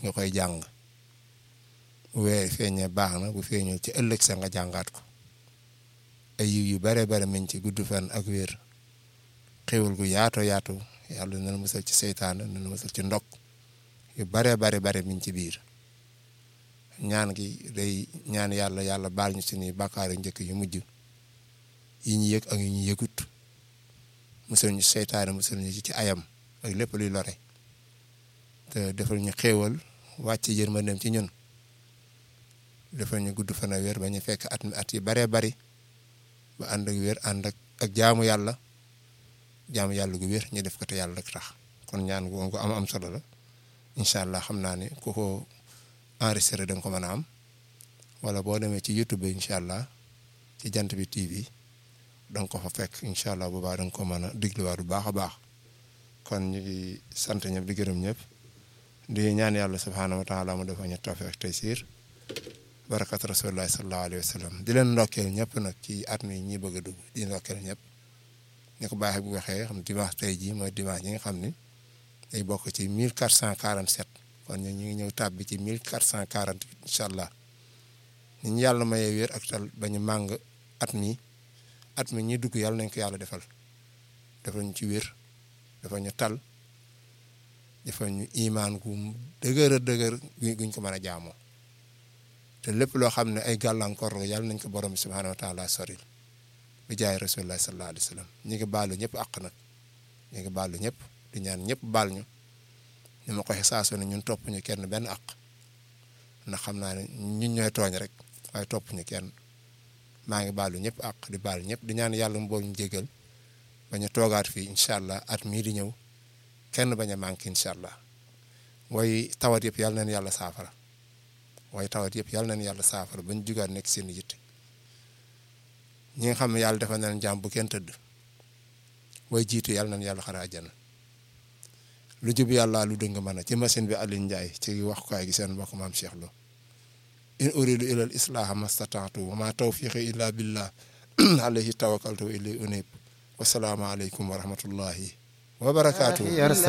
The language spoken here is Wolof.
nga koy jàng bu weer feeñee baax na bu feeñul ci ëllëg sa nga jàngaat ko ay yiw yu bare bare miñ ci gudd fan ak wér xéwal gu yaato yaatu yàlla na musal ci seytaane na musal ci ndok yu bare bare bare miñ ci biir ñaan gi day ñaan yàlla yàlla baal ñu suñuy bàkkaar yu njëkk yu mujj yi ñu yëg ak yu ñu yëgut musal ñu seytaane musal ñu ci ayam ak lépp luy lore te defal ñu xéewal wàcc yërmandeem ci ñun defal ñu gudd fan a wér ba ñu fekk at mi at yi baree bari ba ànd ak wér ànd ak ak jaamu yàlla jaamu yàlla gu wér ñu def ko te yàlla rek tax kon ñaan gu am am solo la incha allah xam naa ne ku ko enregistré da nga ko mën a am wala boo demee ci YouTube bi incha allah ci jant bi TV da nga ko fa fekk incha allah bu baax da nga ko mën a digluwaat bu baax a baax kon ñu ngi sant ñëpp di gërëm ñëpp di ñaan yàlla subhaanahu wa taala mu defa ñu tawfiq tey siir barakat rasulillahi sallallahu alayhi wa sallam di leen ndokkeel ñëpp nag ci at mi ñi bëgg a dugg di ndokkeel ñëpp ñu ko baaxee bu waxee xam dimanche tey jii mooy dimanche yi nga xam ni day bokk ci 1447 kon ñu ngi ñëw tàbbi ci 1448 incha allah ni ñu yàlla mayee wér ak tal ba ñu màng at mi at mi ñi dugg yàlla nañ ko yàlla defal defal ñu ci wér dafa ñu tal dafa ñu imaan gu dëgër a dëgër guñ ko mën a jaamoo te lépp loo xam ne ay gàllankoor la yàlla nañ ko borom bi subhaanahu wa taala soril bi jaay rasulullah sallallahu alayhi wa sallam ñi ngi baalu ñëpp àq nag ñi ngi baalu ñëpp di ñaan ñëpp baal ñu ni ma ko waxee saa su ne ñun topp ñu kenn benn àq ndax xam naa ne ñun ñooy tooñ rek waaye topp ñu kenn maa ngi baalu ñëpp àq di baal ñëpp di ñaan yàlla mu bool ñu jégal bañ a toogaat fii incha allah at mii di ñëw kenn bañ a manqué incha allah waaye tawat yëpp yàlla nañ yàlla saafara waaye tawat yëpp yàlla nañ yàlla saafara bañ jugaat nekk seen yitte ñi nga xam ne yàlla dafa nañ jàmm bu kenn tëdd way jiitu yàlla nañ yàlla xara àjjana lu jub yàlla lu dëng mën a ci machine bi Alioune Ndiaye ci waxukaay gi seen mbokk maam Cheikh Lo in uridu ilal islaha mastataatu wa ma tawfiqi illa billah alayhi tawakkaltu wa ilayhi unib wasalaamu aleykum wa rahmatullahi wa barakaatu